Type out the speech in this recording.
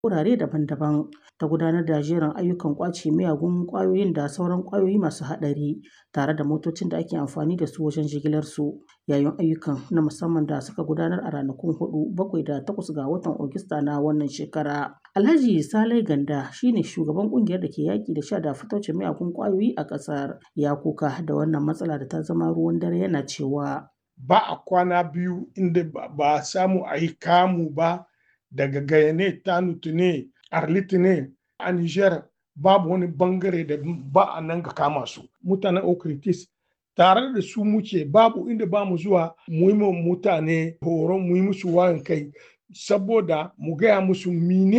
wurare daban-daban ta gudanar da jerin ayyukan ƙwace miyagun ƙwayoyin da sauran ƙwayoyi masu haɗari tare da motocin da ake amfani da su wajen jigilarsu. Yayin ayyukan na musamman da suka gudanar a ranakun 4, 7 da 8 ga watan Agusta na wannan shekara. Alhaji Salai Ganda shi ne shugaban ƙungiyar da ke yaƙi da sha da fataucin miyagun ƙwayoyi a ƙasar. Ya koka da wannan matsala da ta zama ruwan dare yana cewa. Ba a kwana biyu inda ba a samu a yi kamu ba daga Gayane, Tanutu ne, Arlit ne, a Niger babu wani bangare da ba a nan ga kama su. Mutanen Okritis tare da su muke babu inda ba mu zuwa mu yi mutane horon mu yi musu wayan kai saboda mu gaya musu mine